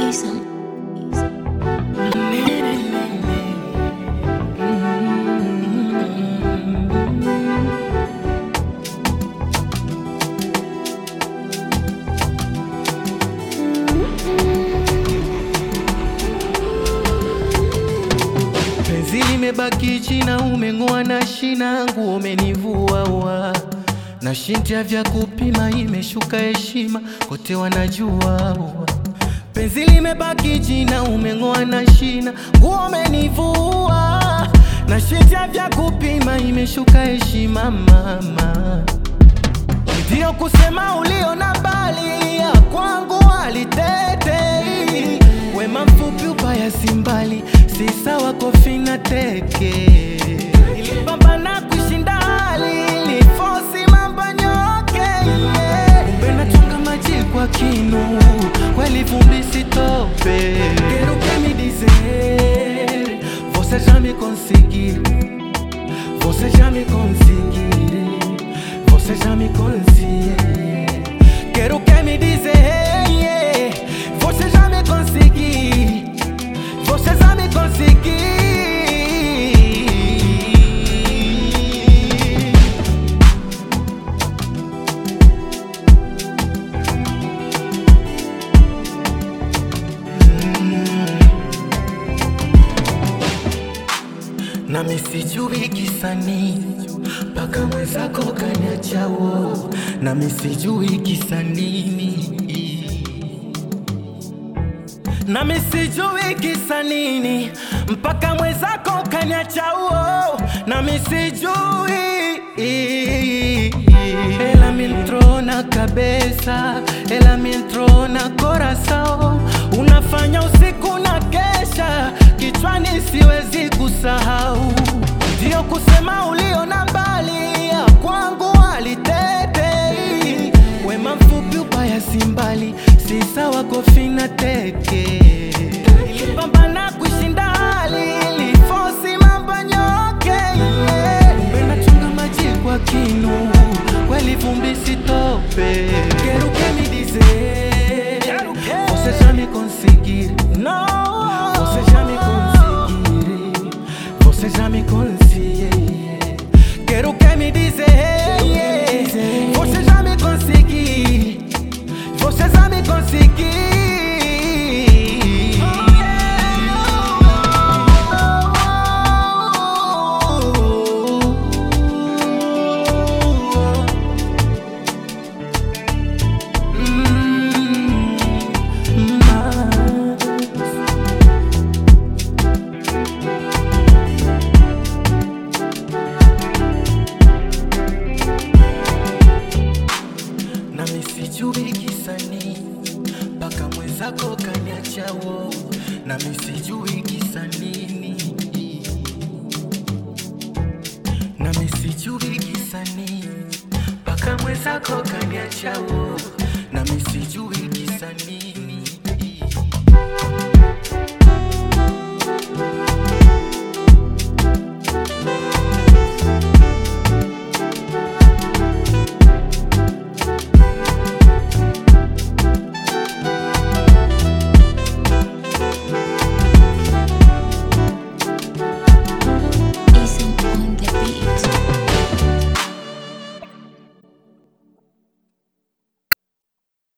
Easy. Penzi limebaki china, umeng'oa na shina, nguo umenivua wa na shintia vya kupima, imeshuka heshima, kote wanajua wa. Penzi limebaki china, umeng'oa na shina, nguo umenivua na shintia vya kupima, imeshuka heshima mama Ndiyo kusema ulio na bali ya kwangu alitetei wema mfupi ubaya si mbali si sawa kofi na teke ilipambana kushinda hali ilifosi mambo nyoke yeah. kumbe nachunga maji kwa kinu kweli vumbi sitope Quero que me dizer Você já me conseguiu Você já me conseguiu Você já me conseguiu Quero que me dizer yeah. Você já me conseguiu Você já me conseguiu nami sijui kisa nini mpaka mwenzako kaniachao, nami sijui kisa nini, nami sijui kisa nini mpaka mwenzako kaniachao, nami sijui ela me entrou na cabeça, ela me entrou na coração, unafanya usiku na kesha, kichwani siwezi kusahau, ndio kusema ulio na mbali ya kwangu alitetei, wema mfupi ubaya si mbali, si sawa kofi na teke, ilipambana kushinda hali ilifosi mambo nyoke yeah. Kumbe nachunga maji kwa kinu kweli vumbi sitope Quero que me dizer Você já me conseguir Não Você já me conseguir Você já me conseguir Quero que me dizer Você já me conseguir Você já me conseguir nami sijui kisa nini mpaka mwenzako kaniachao, nami sijui kisa nini, nami sijui kisa nini mpaka mwenzako kaniachao,